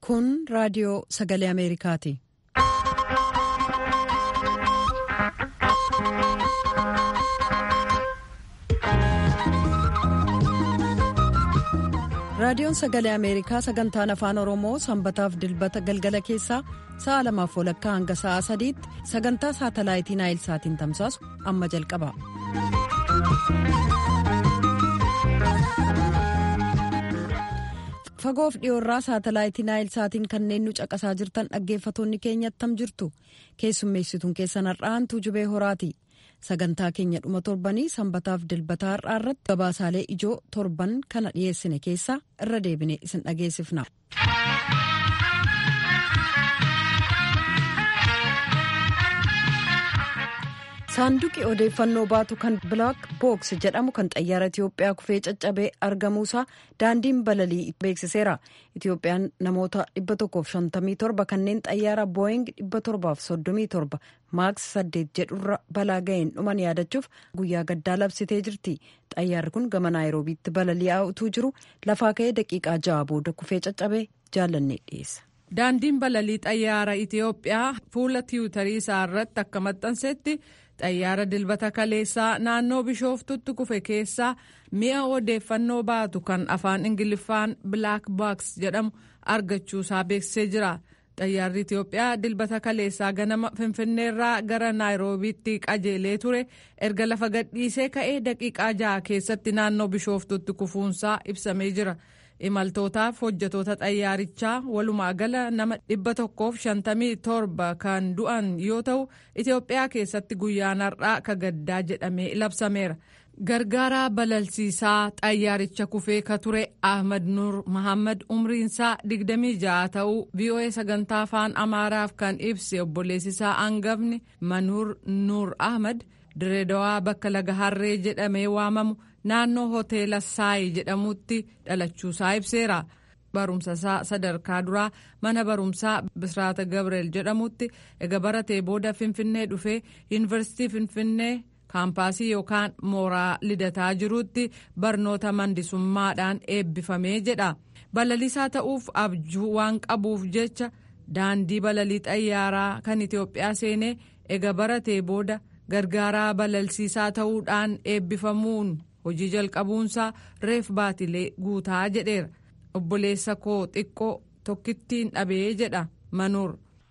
Kun raadiyoo sagalee Ameerikaati. Raadiyoon sagalee Ameerikaa sagantaan afaan Oromoo sanbataaf dilbata galgala keessaa sa'a lamaaf walakkaa hanga sa'a sadiitti sagantaa saatalaayitii Naayilsaatiin tamsaasu amma jalqaba. Fagoof dhiyoorraa saatalaayitii Naayilsaatiin kanneen nu caqasaa jirtan dhaggeeffatoonni keenya attam jirtu keessummeessituun keessan har'aantuu jubee horaati. sagantaa keenya dhuma torbanii sanbataaf dilbataa har'aa irratti gabaasaalee ijoo torban kana dhiyeessine keessaa irra deebine isin dhageessifna. saanduqi odeeffannoo baatu kan bilaak books jedhamu kan xayyaara itiyoophiyaa kufee caccabee argamuusaa daandiin balalii beeksiseera itiyoophiyaan namoota 157 kanneen xayyaara booying 737 maaks 8 jedhurra balaa ga'een dhuman yaadachuuf guyyaa gaddaa labsitee jirti xayyaarri kun gama naayiroobiitti balali'aa utuu jiru lafaa ka'ee daqiiqaa ja'a booda kufee caccabee jaalannee dhiyeessa. daandiin balalii xayyaara itiyoophiyaa fuula tiwutarii isaa irratti akka maxxansetti xayyaara dilbata kaleessaa naannoo bishooftutti kufe keessaa mi'a odeeffannoo baatu kan afaan ingiliffaan bilaak baaks jedhamu argachuusaa beeksisee jira xayyaarri itiyoophiyaa dilbata kaleessaa ganama finfinneerraa gara naayiroobiitti qajeelee ture erga lafa gadhiisee ka'ee daqiiqaa ja'a keessatti naannoo bishooftutti kufuunsaa ibsamee jira. imaltootaaf hojjetoota xayyaarichaa walumaa gala nama dhibba tokkoof shantamii torba kan du'an yoo ta'u itiyoophiyaa keessatti guyyaan har'aa ka gaddaa jedhamee labsameera gargaaraa balalsiisaa xayyaaricha kufee ka ture ahmad nuur mahammad umriinsaa digdamii ja'a ta'uu voa sagantaa afaan amaaraaf kan ibse obboleessisaa hangafni manuur nuur ahmad direedawaa bakka laga harree jedhamee waamamu naannoo hoteela saayi jedhamutti dhalachuusaa ibseera barumsa isaa sadarkaa duraa mana barumsaa bisraata gabriel jedhamutti ega baratee booda finfinnee dhufee yuunivarsiitii finfinnee kaampaasii yookaan mooraa lidataa jirutti barnoota mandisummaadhaan eebbifamee jedha balalisaa ta'uuf abjuu waan qabuuf jecha daandii balalii xayyaaraa kan itiyoophiyaa seenee ega baratee booda gargaaraa balalsiisaa ta'uudhaan eebbifamuun hojii jalqabuunsaa reef baatilee guutaa jedheera obboleessa koo xiqqoo tokkittiin dhabee jedha manuur.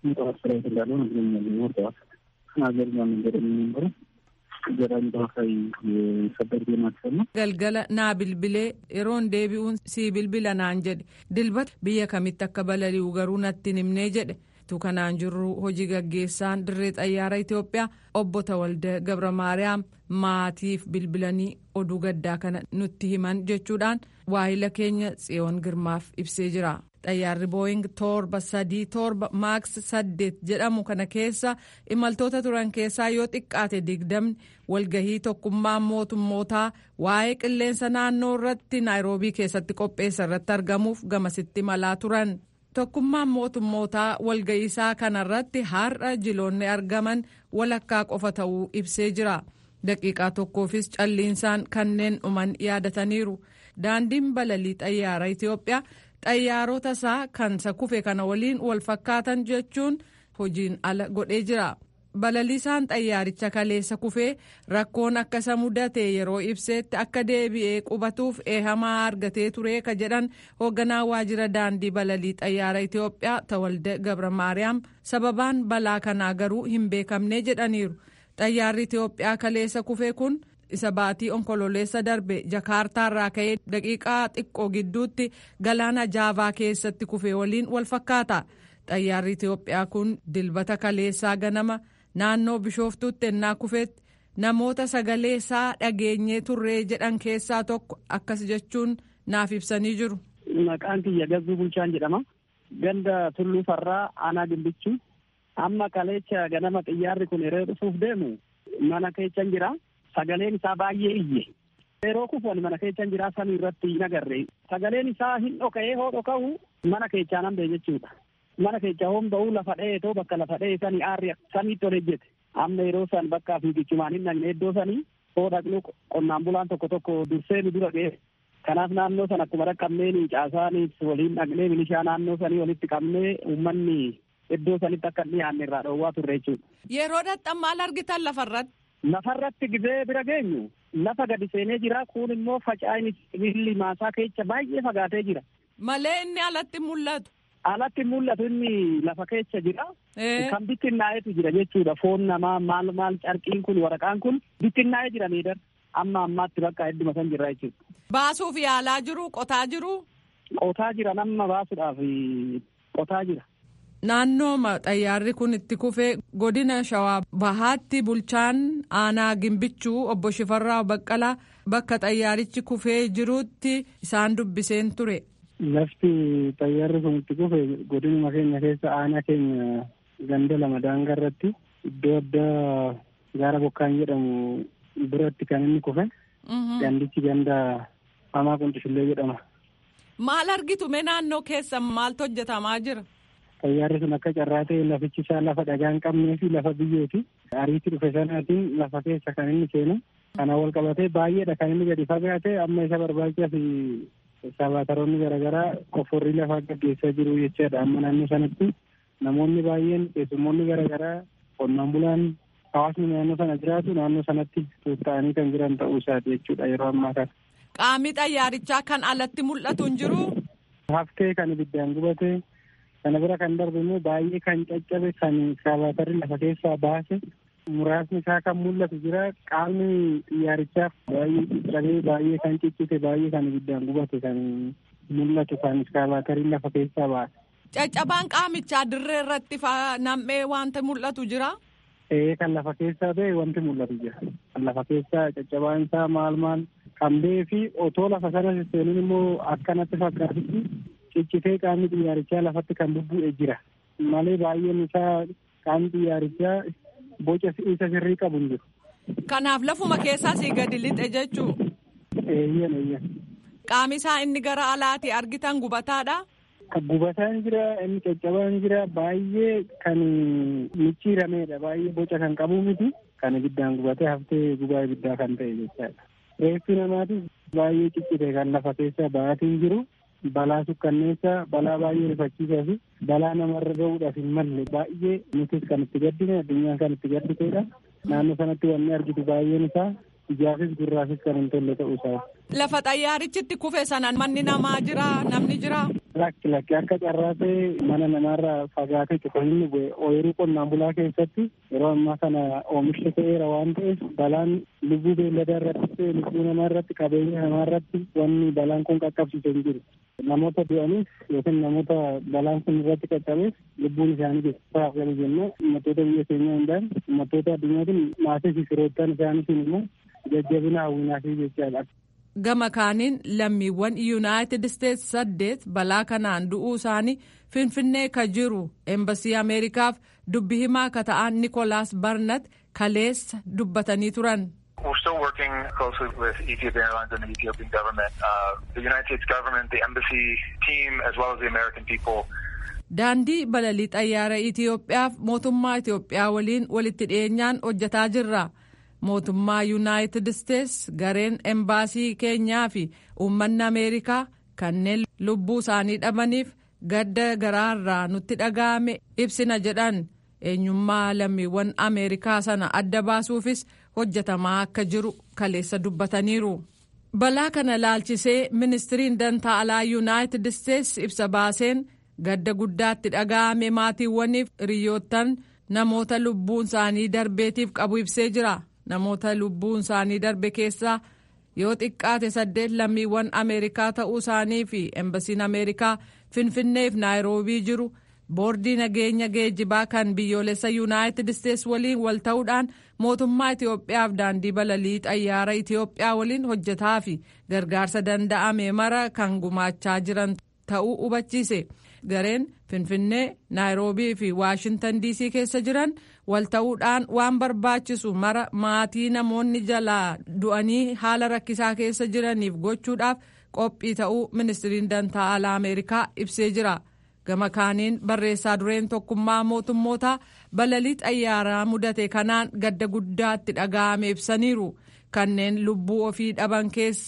galgala naa bilbilee yeroon deebi'uun sii bilbila naan jedhe dilbata biyya kamitti akka balali'u garuu natti himnee jedhe. tu kanaan jirru hojii gaggeessaan dirree xayyaara Itiyoophiyaa obbo Tawalda Gabra Maariyaam maatiif bilbilanii oduu gaddaa kana nutti himan jechuudhaan waahila keenya tsiyoon girmaaf ibsee jira. xayyaarri booying torba sadii torba maaks saddeet jedhamu kana keessa imaltoota turan keessaa yoo xiqqaate digdamni walgahii tokkummaa mootummootaa waa'ee qilleensa naannoo irratti naayiroobii keessatti qopheessa irratti argamuuf gamasitti malaa turan. tokkummaan mootummootaa walga'iisaa kanarratti har'a jiloonni argaman walakkaa qofa ta'uu ibsee jira daqiiqaa tokkoofis calliinsaan kanneen dhuman yaadataniiru daandiin balalii xayyaara itiyoophiyaa xayyaarota isaa kan isa kufe kana waliin wal fakkaatan jechuun hojiin ala godhee jira balaliisaan xayyaaricha kaleessa kufee rakkoon akka isa mudate yeroo ibseetti akka deebi'ee qubatuuf eehamaa argatee ture ka jedhan hoogganaa waajjira daandii balalii xayyaara itiyoophiyaa tawalda gabra maariyaam sababaan balaa kanaa garuu hin beekamne jedhaniiru xayyaarri itiyoophiyaa kaleessa kufee kun isa baatii onkololeessa darbe jakaartaarraa ka'ee daqiiqaa xiqqoo gidduutti galaana jaavaa keessatti kufee waliin wal fakkaata xayyaarri itiyoophiyaa kun dilbata kaleessaa ganama. naannoo bishooftuutti ennaa kufeetti namoota sagalee isaa dhageenyee turree jedhan keessaa tokko akkas jechuun naaf ibsanii jiru. Maqaan kiyya Gazzuu Bulchaan jedhama. Ganda Tulluu Farraa Aanaa Gimbichuu. Amma kaleecha ganama xiyyaarri kun yeroo dhufuuf deemu mana keessan jira. Sagaleen isaa baay'ee iyye. Yeroo kufuun mana keessan jira samii irratti hin agarre. Sagaleen isaa hin dhoka'ee hoo dhoka'u mana keessaa nan bee jechuudha. mana keessa homba'uu lafa dheetoo bakka lafa dhee sanii aarri samiitti ol ejjete amma yeroo san bakkaa fiigichumaan hin dhaqne iddoo sanii hoo dhaqnu qonnaan bulaan tokko tokko dursee nu dura ga'e Kanaaf naannoo sana akkuma dhaqqabneen caasaanis waliin dhaqnee milishaa naannoo sanii walitti qabnee uummanni iddoo sanitti akka dhiyaanne irraa dhoowwaa turre jechuudha. Yeroo dhaqxan maal argitan lafarratti? Lafarratti gizee bira geenyu lafa gadi seenee jira kun immoo faca'in sibiilli maasaa keessa baay'ee fagaatee jira. Malee inni alatti mul'atu. Alatti mul'atu inni lafa keessa jira. Kan bittinnaa'etu jira jechuudha. Foon namaa maal maal carqiin kun waraqaan kun bittinnaa'ee jira miidhar. Amma ammaatti bakka hedduma san jirra jechuudha. Baasuuf yaalaa jiru qotaa jiru. Qotaa jira nama baasuudhaaf qotaa jira. Naannoo xayyaarri kun itti kufee godina shawaa bahaatti bulchaan aanaa gimbichuu obbo Shifarraa Baqqalaa bakka xayyaarichi kufee jirutti isaan dubbiseen ture. Lafti xayyaarri kun itti kufe godinuma keenya keessa aanaa keenya ganda lama daangaa irratti iddoo addaa gaara bokkaan jedhamu biratti kan inni kufe. Gandichi ganda hamaa quncishullee jedhama. Maal argitu mee naannoo keessa maaltu hojjetamaa jira? Xayyaarri sun akka carraa ta'e lafichi isaa lafa dhagaa hin qabnee fi lafa biyyooti. Ariitti dhufe sanaatiin lafa keessa kan inni seenu. Kana wal qabatee baay'eedha kan inni gadi fagaate amma isa barbaachisaa fi sabaataroonni garaagaraa qofforrii lafaa gaggeessaa jiru jechaadha. Amma naannoo sanatti namoonni baay'een keessummoonni garaagaraa qonnaan bulaan hawaasni naannoo sana jiraatu naannoo sanatti tuuta'anii kan jiran ta'uu isaati jechuudha yeroo ammaa kana. Qaamni xayyaarichaa kan alatti mul'atu hin jiru. Haftee kan ibiddaan gubate kana bira kan darbe immoo baay'ee kan caccabe kan sabaatarri lafa keessaa baase muraasni isaa kan mul'atu jira qaamni xiyyaarichaa baay'ee caccabee baay'ee kan ciccite baay'ee kan ibiddaan gubate kan mul'atu kan sabaatarri lafa keessaa baase. Caccabaan qaamichaa dirree irratti nam'ee wanta mul'atu jira. Ee kan lafa keessaa ta'e wanti mul'atu jira. Kan lafa keessaa caccabaan isaa maal maal kan ba'ee fi otoo lafa sana seenuun immoo akkanatti fakkaatutti ciccitee qaamni xiyyaarichaa lafatti kan bubbu'e jira. Malee baay'een isaa qaamni xiyyaarichaa boca isa sirrii qabu hin jiru. Kanaaf lafuma keessaa sii gadi lixe jechuu. Eeyyan eeyyan. Qaami isaa inni gara alaati argitan gubataadha. Gubataan jira inni caccabaan jira baay'ee kan micciirameedha baay'ee boca kan qabu miti kan ibiddaan gubatee haftee gubaa ibiddaa kan ta'e jechaadha. Reeffi namaatis baay'ee ciccite kan lafa keessa ba'aatiin jiru balaa sukkanneessaa balaa baay'ee rifachiisaa fi balaa namarra ga'uudhaaf hin malle baay'ee nutis kan itti gaddine addunyaan kan itti gadditeedha. Naannoo sanatti wanni argitu baay'een isaa ijaafis gurraafis kan hin tolle ta'uu isaa. Lafa xayyaarichitti kufe sana manni namaa jira namni jira. Lakki lakki akka carraa ta'e mana namaarraa fagaatee tokko inni bu'e ooyiruu qonnaan bulaa keessatti yeroo ammaa kana oomishni ta'eera waan ta'eef balaan lubbuu beelladaa irratti ta'e lubbuu namaa irratti qabeenya namaa irratti wanni balaan kun qaqqabsiise hin jiru. Namoota du'aniif yookiin namoota balaan kun irratti qaqqabeef lubbuun isaanii keessaaf galu jenna uummattoota biyya keenyaa hundaan uummattoota addunyaatiin maatii fi firoottan isaaniitiin immoo jajjabina hawwinaafii jechaadha. gama kaaniin lammiiwwan yuunaayitid isteets saddeet balaa kanaan du'uu isaanii finfinnee ka jiru eembasii ameerikaaf dubbi himaa ka ta'an nikolaas barnat kaleessa dubbatanii turan. We're still working closely with Ethiopian Airlines and the Ethiopian government, uh, the United States government, the embassy team, as well as the American people. Daandii balalii xayyaara Itiyoophiyaaf mootummaa Itiyoophiyaa waliin walitti dhiyeenyaan hojjetaa jirra. mootummaa yuunaayitid isteets gareen embaasii keenyaa fi uummanni ameerikaa kanneen lubbuu isaanii dhabaniif gadda garaarraa nutti dhaga'ame ibsina jedhan eenyummaa lammiiwwan ameerikaa sana adda baasuufis hojjetamaa akka jiru kaleessa dubbataniiru. balaa kana laalchisee ministiriin dantaa alaa yuunaayitid isteets ibsa baaseen gadda guddaatti dhaga'ame maatiiwwaniif hiriyoottan namoota lubbuun isaanii darbeetiif qabu ibsee jira. namoota lubbuun isaanii darbe keessaa yoo xiqqaate saddeet lammiiwwan ameerikaa ta'uu isaanii fi embasiin ameerikaa finfinneef naayiroobii jiru boordii nageenya geejjibaa kan biyyoolessa yuunaayitid isteets waliin wal ta'uudhaan mootummaa itiyoophiyaaf daandii balalii xayyaara itiyoophiyaa waliin hojjetaa fi gargaarsa danda'ame mara kan gumaachaa jiran ta'uu hubachiise gareen finfinnee naayiroobii fi waashintan diisii keessa jiran wal ta'uudhaan waan barbaachisu mara maatii namoonni jalaa du'anii haala rakkisaa keessa jiraniif gochuudhaaf qophii ta'uu ministiriin dantaa alaa ameerikaa ibsee jira gama kaaniin barreessaa dureen tokkummaa mootummootaa balalii xayyaaraa mudate kanaan gadda guddaatti dhaga'ame ibsaniiru kanneen lubbuu ofii dhaban keessaa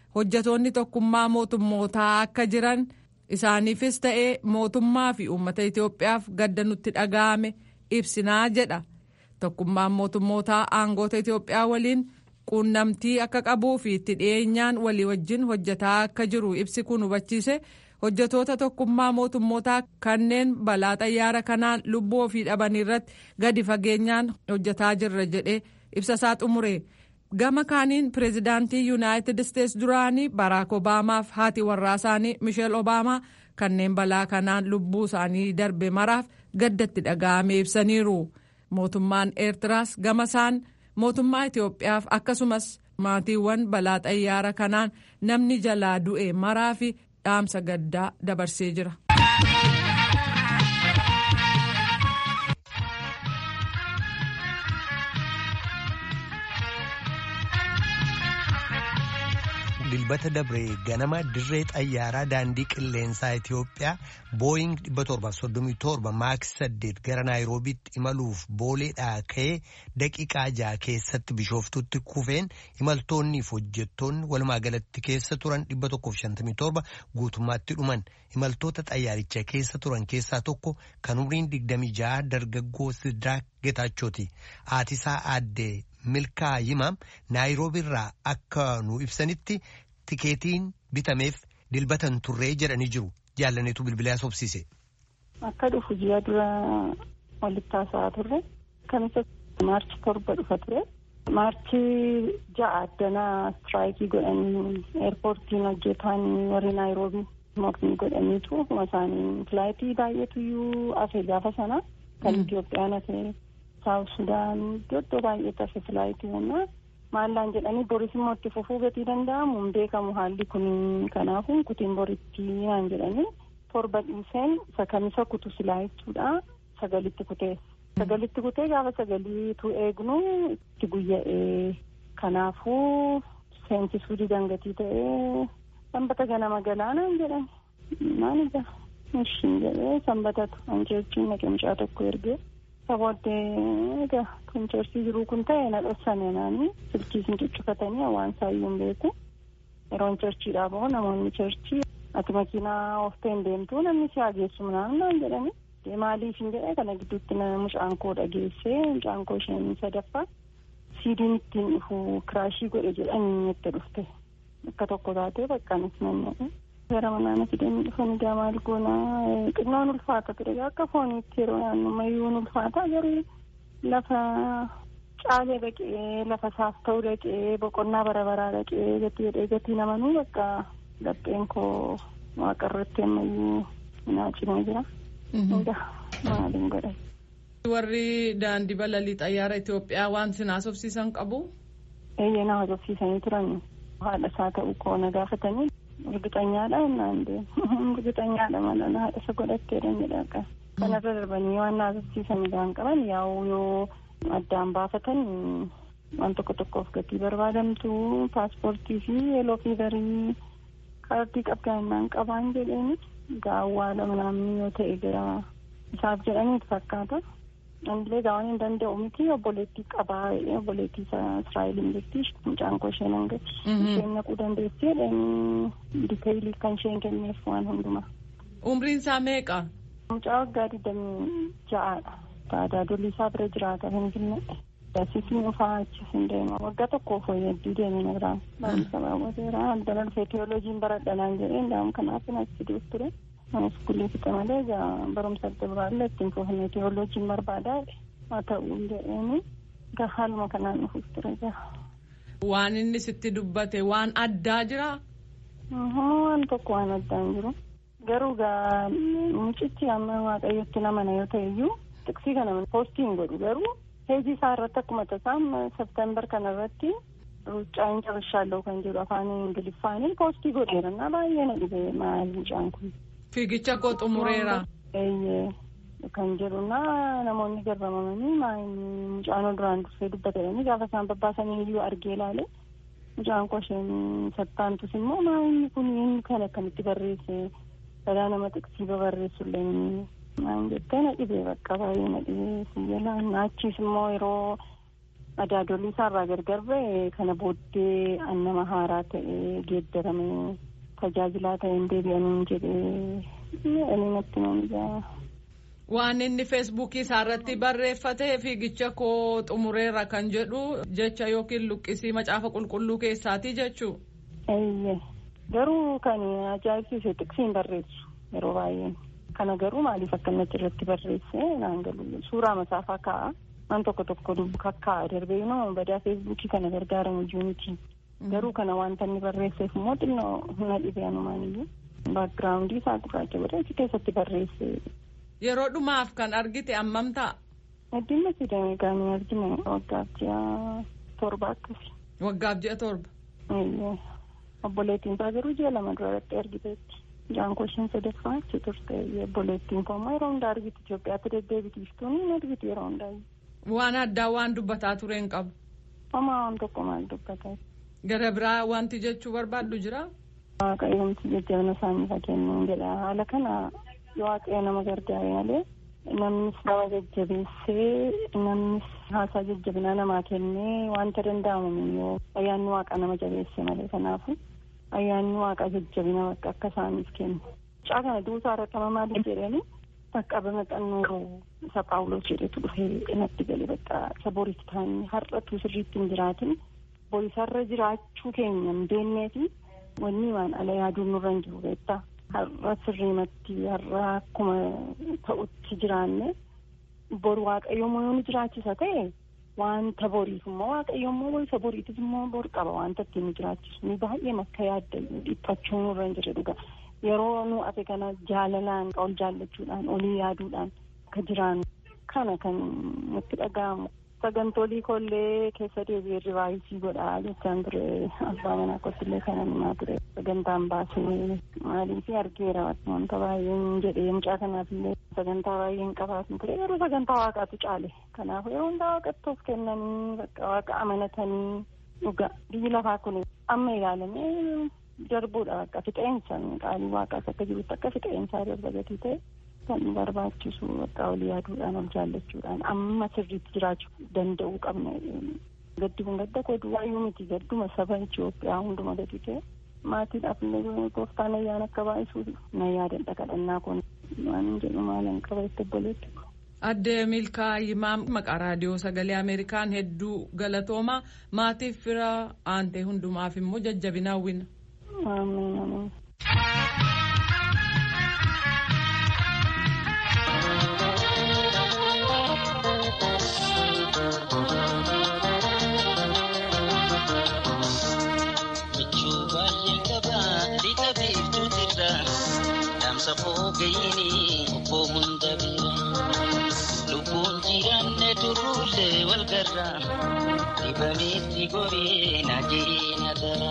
hojjetoonni tokkummaa mootummootaa akka jiran isaaniifis ta'ee mootummaa fi uummata Itoophiyaaf gadda nutti dhaga'ame ibsinaa jedha. Tokkummaan mootummootaa aangoota Itoophiyaa waliin quunnamtii akka qabuu fi itti dhiyeenyaan walii wajjin hojjetaa akka jiru ibsi kun hubachiise hojjetoota tokkummaa mootummootaa kanneen balaa xayyaara kanaan lubbuu ofii dhaban irratti gadi fageenyaan hojjetaa jirra jedhee ibsasaa xumure. Gama kaaniin pireezidaantii Yuunaayitid Isteets duraanii Baraak Obaamaaf haati warraa isaanii Misheel Obaamaa kanneen balaa kanaan lubbuu isaanii darbe maraaf gaddatti dhaga'ame ibsaniiru. Mootummaan Eertiraas gama isaan mootummaa Itoophiyaaf akkasumas maatiiwwan balaa xayyaara kanaan namni jalaa du'e maraa fi dhaamsa gaddaa dabarsee jira. dilbata dabree ganama dirree xayyaaraa daandii qilleensaa Itoophiyaa booying 737 maaks 8 gara naayiroobiitti imaluuf booleedhaa ka'ee daqiiqaa ja'a keessatti bishooftutti kufeen imaltoonniif hojjettoonni walumaa galatti keessa turan 157 guutummaatti dhuman imaltoota xayyaaricha keessa turan keessaa tokko kan umriin 26 dargaggoo Sidraak Getaachooti haatisaa aaddee milkaa yimaam naayiroobiirraa akka nu ibsanitti tikeetiin bitameef dilbatan turree jedhanii jiru jaallaneetu bilbilaa sobsiise. Akka dhufu ji'a dura walitti haasa'aa turre kamisa maarchi torba dhufa ture maarchi ja'a addanaa istiraayikii godhanii eerpoortiin hojjetaan warri naayiroobii mormii godhaniitu akkuma isaanii filaayitii baay'eetu iyyuu hafe gaafa sana kan Itoophiyaan hafe saawuf sudaan iddoo baay'ee tafe filaayitii humnaa maallaan jedhanii boris immoo itti fufuu gatii danda'amu hin beekamu haalli kun kanaafuu kutiin boritti naan jedhanii torba dhiiseen isa kamisa kutu silaa jechuudha sagalitti kutee sagalitti kutee gaafa sagaliitu eegnu itti guyya'ee kanaafuu seensisuu didangatii ta'ee sanbata ganama galaanaan jedhani maal ija ishiin jedhee sanbatatu anjeechiin naqamchaa tokko ergee sabooddee egaa kan cheersii jiruu kun ta'e na dhossane naani silkii sin cuccufatanii hawaan saayyuu hin beeku yeroon cheerchiidhaa bahu namoonni cheerchii ati makiinaa ooftee hin deemtu namni si hageessu naan jedhani maaliif hin jedhe kana gidduutti mucaan koo dhageessee mucaan koo isheen sadaffaa siidiin ittiin dhufu kiraashii godhe jedhanii itti dhufte akka tokko taatee baqqaanis nannaa'e. gara manaan fidanii dhufan egaa maal goonaa xinnoon ulfaata ture akka fooniitti yeroo naannu mayyuun ulfaata garuu lafa caalee dhaqee lafa saaf ta'uu dhaqee boqonnaa bara baraa dhaqee gatii jedhee gatii namanuu bakka lapheen koo waaqarratti ammayyuu naa cimee jira. egaa maaliin godhe. warri daandii balalii xayyaara Itoophiyaa waan sin haasofsiisan qabu. eeyyee na haasofsiisanii turan haadha isaa ta'uu koo na gaafatanii. Urgixanyaadha innaan deemu. Urgixanyaadha mala na haadha isa godhatteedha jedha akka. Kanarra darbanii waan naasisiisan isaan qaban yaa'u yoo addaan baafatan waan tokko tokkoof gatii barbaadamtu paaspoortii fi yeeloo fiizarii kaardii qabdaa innaan qabaan jedheeni gaawwaadha manaamni yoo ta'e gara isaaf jedhaniitu fakkaata. Anillee gaawwan hin danda'u miti obboleettii qabaa obboleettii Israa'eliin jirti mucaan koo isheen hangati. Isheen naquu dandeessi jedhanii diteeyilii kan isheen kenneef waan hundumaa. Umriin isaa meeqa? Mucaa waggaa digdamii ja'aadha. Taadaa dolii isaa bira jiraata kan finne. Siifni ufaa achis hin deema. Waggaa tokkoof fooyyaaddii deeme na biraan. Barumsa raawwateera. Addana dhufee teewooloojiin baradhanaan jedhee ndaam kanaaf achi dees ture. Iskuulii fixe malee egaa barumsa adda biraallee ittiin fuufnee teewooloojiin barbaadaa haa ta'u jedheeni egaa haaluma kanaan dhufuuf ture egaa. Waan inni sitti dubbate waan addaa jiraa? Waan tokko waan addaa hin jiru. Garuu egaa mucichi amma waaqayyotti namana yoo ta'e iyyuu tiksii kana poostii hin godhu garuu heejii isaa irratti akkuma tasaam september kana irratti ruuccaa hin cabashaallee kan jedhu afaan ingiliffaanii poostii godheera na baay'ee na dhibee maal mucaan kun. Fiigicha koo xumureera. Eeyyee kan jedhuna namoonni garramamanii maayini mucaan duraan dursee dubbatanii gaafa isaan babbaasanii iyyuu argee ilaale mucaan koo isheen sattaantus immoo maayini kun inni kan akkamitti barreesse balaa nama xiqqsii babarreessullee maan jettee na dhibee bakka baay'ee na dhibee siyyalaan achiis immoo yeroo Madaadolii isaarraa gargar ba'e kana booddee nama haaraa ta'ee geeddaramee tajaajilaa ta'een deebi'aniin jedhee ani natti nan Waan inni feesbuukii isaarratti barreeffatee fiigicha koo xumureera kan jedhu jecha yookiin luqqisii macaafa qulqulluu keessaati jechuu. Eeyyee garuu kan ajaa'ibsiise xiqsiin barreessu yeroo baay'ee kana garuu maaliif akkanatti irratti barreesse naan galu suuraa masaafaa kaa'a waan tokko tokko dubbu kakkaa'a darbee nama badaa feesbuukii kana gargaaramu iyyuu miti garuu kana wanta inni barreesseef immoo xinnoo humna dhibee anumaaniyyuu baakgiraawundii isaa gurraacha godhee keessatti barreesse. Yeroo dhumaaf kan argite ammam ta'a? Addunyaa sidamee gaanii argine waggaaf ji'a torba akkasi. Waggaaf ji'a torba. Obboleettiin isaa garuu ji'a lama duratti argiteetti. Jaan koshiin sadaffaa achi turte obboleettiin koo immoo yeroo hundaa argiti Itoophiyaatti deddeebitiiftuun hin argiti yeroo hundaa. Waan addaa waan dubbataa ture hin qabu. Homaa waan tokko maal dubbataa. Gara biraa wanti jechuu barbaaddu jira? Waaqayyoomti jajjabina isaanii fakkeenyuun jedha haala kana waaqayyo nama gargaare malee namnis nama jajjabeessee namnis haasaa jajjabinaa namaa kennee wanta danda'amu yoo ayyaanni waaqaa nama jabeesse malee kanaafu ayyaanni waaqaa jajjabina bakka akka isaaniif kennu. Mucaa kana duusaa irratti maaliif jedhanii qaqqabama xannoo isa paawulos jedhetu dhufee natti gale bakka isa boritti ta'anii har'atu sirriitti hin jiraatin borisarra jiraachuu keenya hin beekneefi wanni waan ala yaaduun nurra hin jiru beektaa. har'a sirriimatti har'a akkuma ta'utti jiraanne boru waaqayyoommoo yoo nu jiraachisa ta'e wanta boriif immoo waaqayyoommoo isa boriitif immoo bor qaba wanta ittiin nu jiraachisu ni baay'ee makka yaadda dhiphachuu nurra hin jirre dhuga yeroo nu ate kana jaalalaan ol jaallachuudhaan olii yaaduudhaan akka jiraannu kana kan nutti dhaga'amu sagantolii kollee keessa deebi'ee rivaayisii godhaa jechaan ture abbaa manaa kottillee kana himaa ture sagantaan baasee maaliif argeera wanta baay'een jedhee mucaa kanaaf illee sagantaa baay'een qabaatu ture yeroo sagantaa waaqaatu caale kanaaf yeroo hundaa waaqatti of kennanii bakka waaqa amanatanii dhuga biyyi lafaa kun amma ilaalamee darbuudha bakka fixeensa qaalii waaqaas akka jirutti akka fixeensaa darba gatii ta'e kan barbaachisu bakka olii yaaduudhaan ol jaallachuudhaan amma sirriitti jiraachuu danda'uu qabna gaddi kun gadda koo duwwaayyuu miti gadduma saba Itoophiyaa hunduma gadi ta'e maatiidhaaf illee gooftaan ayyaana akka baay'isuu na yaadadha kadhannaa kun waan jedhu maalan qaba itti obboleetti. Addee Milkaa Yimaa maqaa raadiyoo sagalee Ameerikaan hedduu galatooma maatiif fira aantee hundumaaf immoo jajjabina hawwina. Amiin amiin. safoo gayini obbo hunda bira lubbuun jiraanne turruullee wal garra dibameetti goree na jeena dara.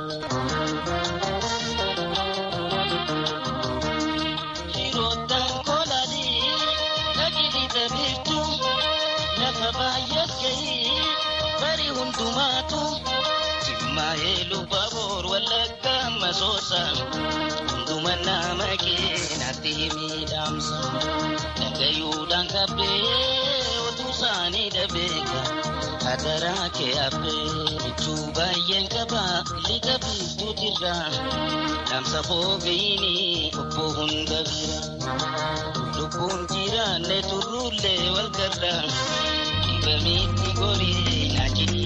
Shiroottan kolanii dhagilita beektu lafa baay'ees gahii bari hundumaatu jimmaa'ee lubba boor wallagga masoosa. Hunduma nama keenatti miidhamsa dhagayuudhaan qabbee otuu isaanii dhabeeka hadaraa kee habbee jechuu baay'een qaba liqa biiftuutirra dhaamsa foogayini obbo hunda bira lubbuun jiraanne turruullee wal garra dhibamitti gorii na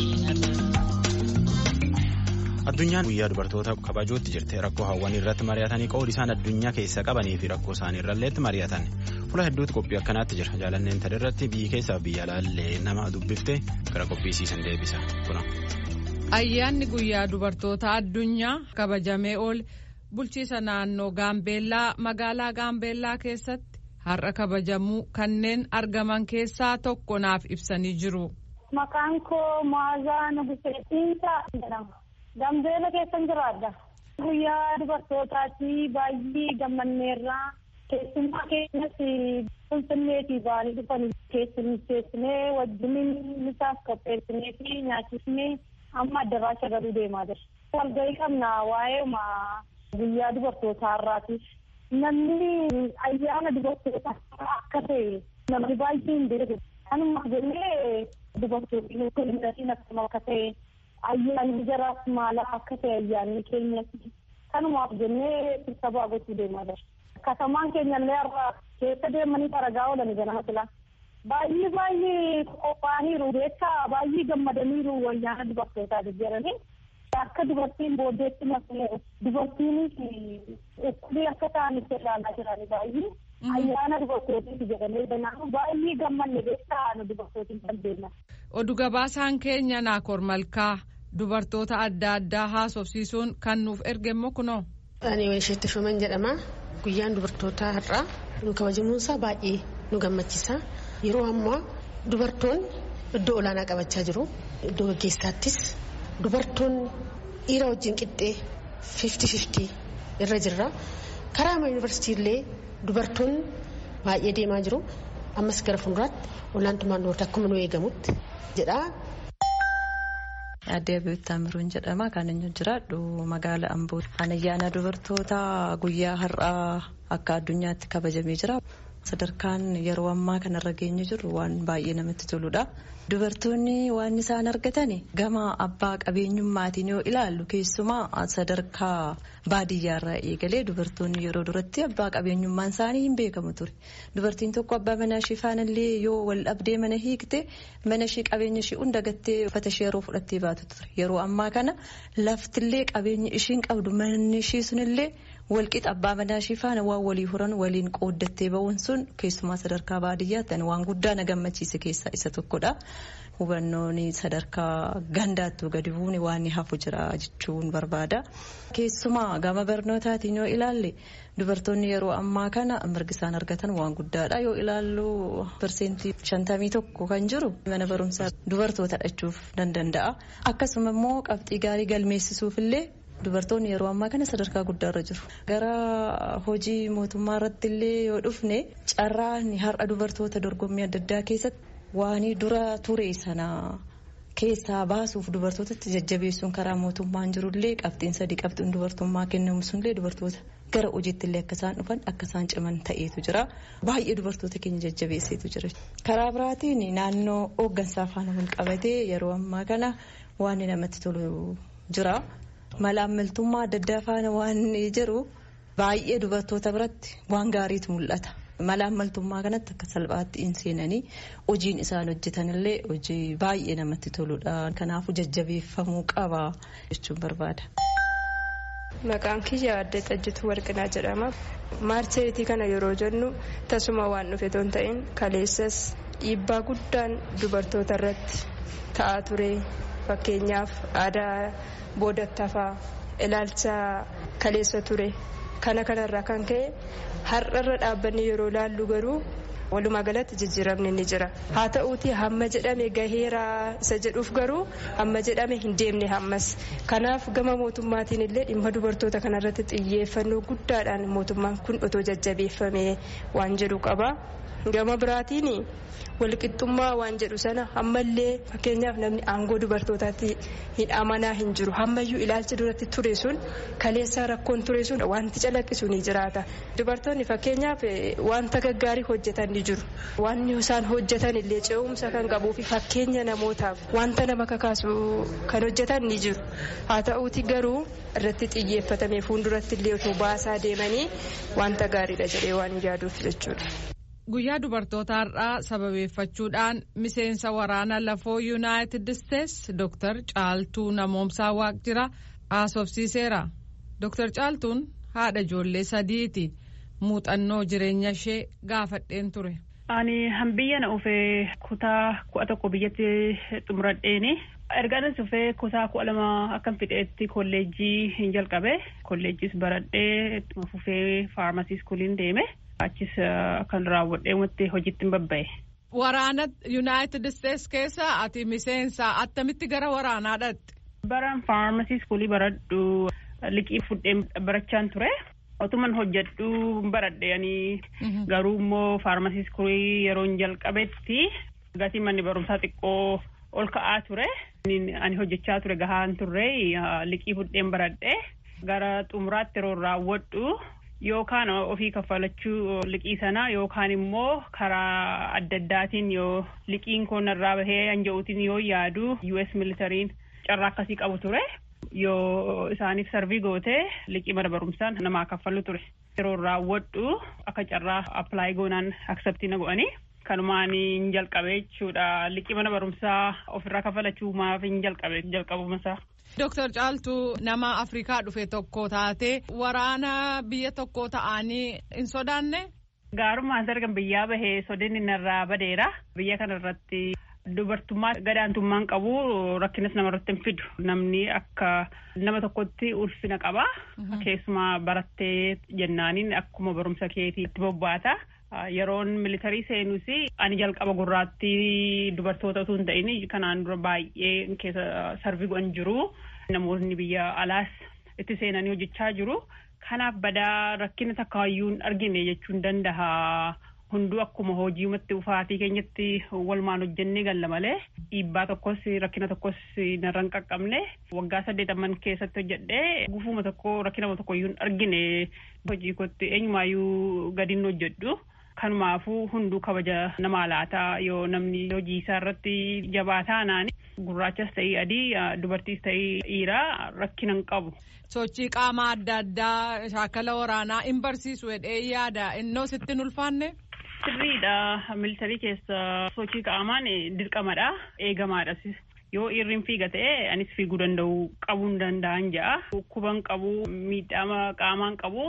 Addunyaan guyyaa dubartoota kabajuutti jirte rakkoo hawwanii irratti mari'atanii qoodi isaan addunyaa keessa qabanii fi rakkoo isaanii irralleetti mari'atan fuula hedduutti qophii akkanaatti jira jaalanneen tana irratti biyyi keessaa biyya alaallee nama dubbifte gara qophiisiisan deebisa kuna. Ayyaanni guyyaa dubartoota addunyaa kabajamee oole bulchiisa naannoo Gaambeellaa magaalaa Gaambeellaa keessatti har'a kabajamuu kanneen argaman keessaa tokko naaf ibsanii jiru. Maqaan koo Maazaa Nugusreetiinsa jedhama. Gambeela keessan jiraadha. Guyyaa dubartootaatti baay'ee gammanneerraa keessummaa keenyas finfinneetii ba'anii dhufan keessummeessinee wajjiniin misaaf qopheessinee fi nyaachisnee amma addaraasha galuu deemaa jira. Walgahii qabna waa'ee guyyaa dubartootaa irraati. Namni ayyaana dubartootaa akka ta'e namni baay'ee hin beeku. Kanuma jennee dubartoonni kulindatiin akkuma akka ta'e ayyaanni jaraaf maala akka ta'e ayyaanni keenyatti. Kanumaaf jennee sirtabaa gochuu deemaa jira. Katamaan keenyallee har'a keessa deemanii aragaa oolan ganama silaa. Baay'ee baay'ee qophaa'aniiru jecha baay'ee gammadaniiru ayyaana dubartootaa jedhanii. Akka dubartiin booddeetti malee dubartiinis ukkulee akka ta'an itti ilaalaa jiranii baay'ee. Ayyaana dubartootiif jedhamee banaa baay'ee gammanne jecha nu dubartootiin kan deeman. Oduu gabaasaan keenya Naakoor Malkaa dubartoota adda addaa haasofsiisuun kan nuuf erge immoo kunoo. Ani Waysheetti Shuman jedhama. Guyyaan dubartootaa har'aa nu kabajamuunsaa baay'ee nu gammachiisa. Yeroo ammaa dubartoonni iddoo olaanaa qabachaa jiru. Iddoo gaggeessaattis dubartoonni dhiira wajjin qixxee fifti fifti irra jirra. Karaa yuunivarsiitii illee dubartoonni baay'ee deemaa jiru. Ammas gara fuulduraatti olaantummaan dubartii akkuma nu eegamutti jedha. Addee Abeebbitti Amiruun jedhama. Kan inni jiraadhu magaala Amboo. Ayyaana dubartoota guyyaa har'aa akka addunyaatti kabajamee jira. Sadarkaan yeroo ammaa kanarra geenye jiru waan baay'ee namatti toludha. Dubartoonni waan isaan argatan gama abbaa qabeenyummaatiin yoo ilaallu keessumaa sadarkaa baadiyyaarraa eegalee dubartoonni yeroo duratti abbaa qabeenyummaan isaanii hin beekamu ture. Dubartiin tokko abbaa manaa ishee faanallee yoo wal dhabdee mana hiikte mana ishee qabeenya ishee hunda gattee uffata ishee yeroo fudhattee baatu ture. Yeroo ammaa kana laftillee qabeenya ishiin qabdu manni ishee sunillee walqixa abbaa manaa ishee faana waan walii horan waliin qooddattee ba'uun sun keessumaa sadarkaa baadiyyaatti waan guddaa na gammachiise keessaa isa tokkodha. Hubannoon sadarkaa gandaattuu gadi buune waan hafu jira jechuun barbaada. Keessumaa gama barnootaatiin yoo ilaalle dubartoonni yeroo ammaa kana mirgi isaan argatan waan guddaadha. Yoo ilaallu parsentii shantamii tokko kan jiru mana barumsaa dubartoota dhachuuf nan danda'a. Akkasuma immoo qabxii gaarii galmeessisuuf illee dubartoonni yeroo ammaa kana sadarkaa guddaarra jiru. Gara hojii mootummaa irratti illee yoo dhufne carraan har'a dubartoota dorgommii adda addaa keessatti waan dura ture sana keessaa baasuuf dubartootatti jajjabeessuun karaa mootummaan jirullee qabxiin sadii qabxiin dubartummaa kennamu sunillee dubartoota gara hojiitti illee akka isaan dhufan akka isaan ciman ta'eetu jira. Baay'ee dubartoota keenya jajjabeesseetu jira. Karaa biraatiin naannoo hooggansaa faana wal qabatee yeroo ammaa kana waan namatti tolu jira. Malaammaltummaa adda addaa faana waan jiru baay'ee dubartoota biratti waan gaariitu mul'ata. Malaammaltummaa kanatti akka salphaatti hin seenanii hojiin isaan hojjetanillee hojii baay'ee namatti toludha. Kanaafuu jajjabeeffamuu qaba jechuun barbaada. Maqaan kiyya addee xajjituu warqinaa jedhama. Maarcheetii kana yeroo jennu tasuma waan dhufe ton ta'in kaleessas dhiibbaa guddaan dubartoota irratti ta'aa ture. Fakkeenyaaf aadaa boodattafaa ilaalcha kaleessa ture. Kana kanarraa kan ka'e har'arra dhaabbanni yeroo laallu garuu walumaa galatti jijjiiramni ni jira. Haa ta'uuti hamma jedhame gaheera isa jedhuuf garuu hamma jedhame hin deemne hammas. Kanaaf gama mootummaatiin illee dhimma dubartoota kanarratti xiyyeeffannoo guddaadhaan mootummaan kun otoo jajjabeeffame waan jedhu qaba. Gama biraatiin walqixxummaa waan jedhu sana ammallee fakkeenyaaf namni aangoo dubartootaatti hin amanaa hin jiru hammayyuu ilaalchi duratti ture sun kaleessaa rakkoon ture sun wanti calaqqisu ni jiraata. Dubartoonni fakkeenyaaf wanta gaggaarii hojjetan ni jiru. Wanni isaan hojjetan illee ce'umsa kan qabuu fi fakkeenya namootaaf wanta nama kakaasu kan hojjetan ni jiru. Haa ta'uuti garuu irratti xiyyeeffatamee fuulduratti illee otoo baasaa deemanii wanta gaariidha jedhee waan yaaduuf jechuudha. Guyyaa dubartoota har'aa sababeeffachuudhaan miseensa waraana lafoo yuunaayitid isteets Dr. Caaltuu Namoomsaa Waaqjira haasofsiiseera. Dr. Caaltuun haadha ijoollee sadiiti. Muuxannoo jireenya ishee gaafadheen ture. Ani hambiyya na ufee kutaa kudha tokko biyyatti xumuradheeni. Ergaanis ufee kutaa kudha lama akkan fixeetti kolleejjii hin jalqabe. Kolleejjiis baradhee ittuma fufee faarmasii iskuuliin deeme. Achis kan raawwadhee wanti hojiitti hin babba'e. Waraana Yuunaayitid Isteets keessa ati miseensa attamitti gara waraanaa dhaqxe? Baran faarmasii iskuulii baradhu liqii fudhee barachaan ture. Otuman hojjedhu baradhe ani garuu immoo faarmasii iskuulii yeroo jalqabetti gatii manni barumsaa xiqqoo ol ka'aa ture. Ani hojjechaa ture gahaan turre liqii fudheen baradhe gara xumuraatti yeroo raawwadhu yookaan ofii kaffalachuu liqii sana yookaan immoo karaa adda addaatiin yoo liqiin kun irraa bahee hanja'uutiin yoo yaadu US militariin carraa akkasii qabu ture yoo isaaniif sarvii gootee liqii mana barumsaan namaa kaffalu ture yeroo raawwadhu akka carraa appilaayi goonaan akseptii na go'anii kanumaan hin jalqabe jechuudha liqii mana barumsaa ofirraa kaffalachuu maaf hin jalqabe jalqabumasaa. Dooktar Caaltuu nama Afrikaa dhufe tokko taate waraana biyya tokko ta'anii hin sodaanne. Gaarummaan dargan biyyaa bahee sodinni narraa badeera. Biyya kana irratti dubartummaa gadaantummaan qabu rakkinas namarratti hin fidu. Namni akka nama tokkotti ulfina qaba. Keessumaa barattee jennaaniin akkuma barumsa keetiitti bobbaata. Yeroon militarii seenus ani jalqaba gurraattii dubartoota osoo hin ta'in kanaan dura baay'ee keessa sarvii go'an jiru. Namoonni biyya alaas itti seenanii hojjechaa jiru. Kanaaf badaa rakkina takka hayyuu hin argine jechuun danda'a. Hunduu akkuma hojiimatti ufaatii keenyatti walumaan hojjennee galla malee dhiibbaa tokkos rakkina tokkos narra hin qaqqabne waggaa saddeetaman keessatti hojjedhee gufuma tokko rakkina tokko iyyuu hin argine hojii kootti eenyumaayyuu gadi hin hojjedhu. Kanumaafuu hunduu kabaja namaa laataa yoo namni hojii isaa irratti jabaa taanaan gurraachas ta'ii adii dubartiis ta'ii dhiiraa rakkina hin qabu. Sochii qaamaa adda addaa shaakala waraanaa hin barsiisu jedhee yaada innoo sitti hin ulfaanne. Sirriidha militarii keessa sochii qaamaan dirqamadha eegamaadhas. Yoo dhiirri fiiga ta'e anis fiiguu danda'u qabuu hin danda'an ja'a. Dhukkuban qabu miidhama qaamaan qabu.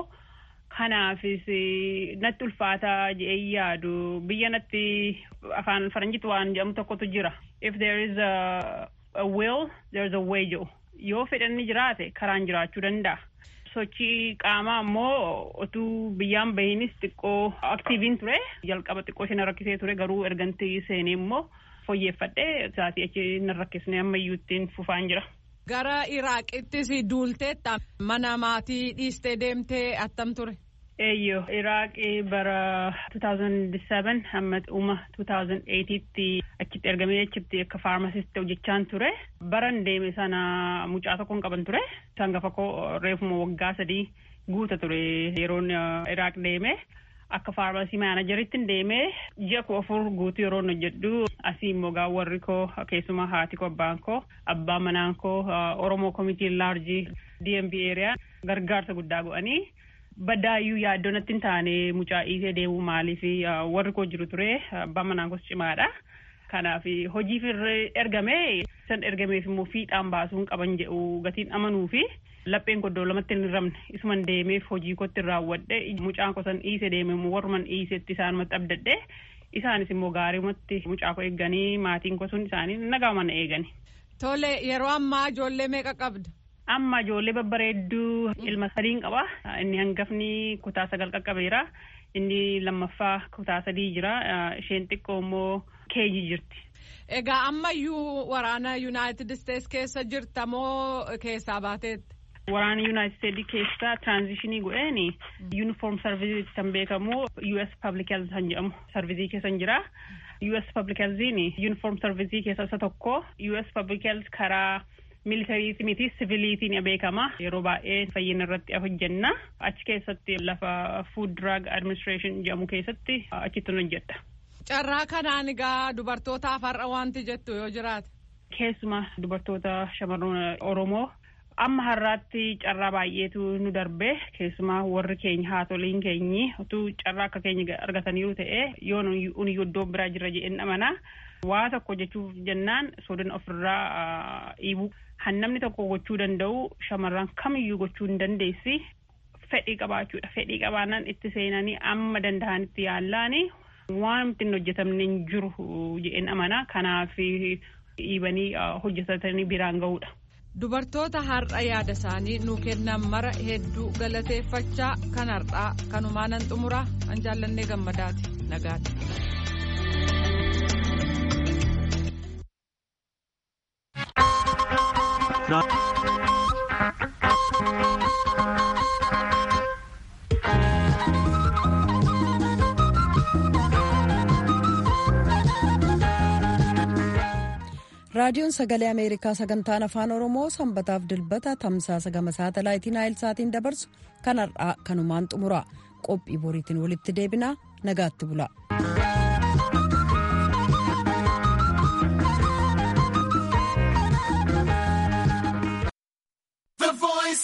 Kanaafis natti ulfaataa jedhee yaadu biyya natti afaan faranjiitti waan jedhamu tokkotu jira. If there is a, a will, there is a way jedhu. Yoo fedhanni jiraate karaan jiraachuu danda'a. Sochii qaamaa immoo otuu biyyaan bahinis xiqqoo aktiiviin ture. Jalqaba xiqqoo ishee na rakkisee ture garuu erganti seenee immoo fooyyeffadhee isaatii achi na rakkisne ammayyuu ittiin fufaan jira. Gara Iraaqittis duulteetta mana maatii dhiistee deemtee attam ture. Eeyyoo Iraaqii bara 2007 hamma dhuma 2008tti achitti ergamee achitti akka faarmasisti hojjechaan ture. Baran deeme sana mucaa tokkoon qaban ture. Sangafa koo reefuma waggaa sadii guuta ture yeroon Iraaq deeme. Akka faarmasii maanajeritti deemee ji'a koo afur guutuu yeroo hojjedhu asii immoo gaa warri koo keessumaa haati koo abbaan koo abbaan manaan koo Oromoo Komitii Laarjii DMB Eeriyaa gargaarsa guddaa go'anii baddaayyuu yaaddoo natti hin taane mucaa dhiisee deemuu maaliif warri koo jiru ture abbaan manaan koos cimaadha. Kanaaf hojiif ergamee san ergameef immoo fiixaan baasuun qaban jedhu gatiin amanuu fi lapheen koddoo lamatti hin ramne isuman deemeef hojii kootti raawwadhe mucaan koo san dhiise deeme immoo warruman dhiisetti isaanumatti abdadhe isaanis immoo gaariimatti mucaa koo eeganii maatiin koo sun isaanii nagaama na eegani. Tole yeroo ammaa ijoollee meeqa qabda? Amma ijoollee babbareedduu ilma sadiin qaba. Inni hangafni kutaa sagal qaqqabeera. Inni lammaffaa kutaa sadii jira. Isheen xiqqoo immoo keeji jirti. Egaa ammayyuu waraana Yuunaayitid Isteets keessa jirta moo keessaa baateetti? Waraana Yuunaayitid Isteets keessa tiraanzishinii godheen yuunifoorm sarvizii kan beekamu US Public Health kan jedhamu sarvizii keessa jira. US Public Healthiin yuunifoorm sarvizii keessa isa tokko. US Public Health karaa militariiti miti siviiliitiin beekama yeroo baay'ee fayyina irratti hojjenna achi keessatti lafa food drug administration jedhamu keessatti achitti hojjedha. Carraa kanaan egaa dubartootaaf har'a wanti jettu yoo jiraate. Keessuma dubartoota shamarran Oromoo amma har'aatti carraa baay'eetu nu darbe keessumaa warri keenya haatoliin keenyi utuu carraa akka keenya argataniiru ta'e yoo nuyi iddoo biraa jirra jedheen amana waa tokko jechuuf jennaan sodan ofirraa dhiibuu hannamni tokko gochuu danda'u shamarran kamiyyuu gochuu hin dandeessi fedhii qabaachuudha fedhii qabaannaan itti seenanii amma danda'anitti yaallaani waan ittiin hojjetamne hin jiru jedheen amana kanaaf dhiibanii hojjetatanii biraan ga'uudha. Dubartoota har'a yaada isaanii nuu kennan mara hedduu galateeffachaa kan har'aa kanumaa nan xumuraa an jaallannee gammadaati nagaati. raadiyoon sagalee ameerikaa sagantaan afaan oromoo sanbataaf dilbata tamsaasa gama saatalaayitii naayilsaatiin dabarsu kan har'aa kanumaan xumura qophii boriitiin walitti deebinaa nagaatti bula.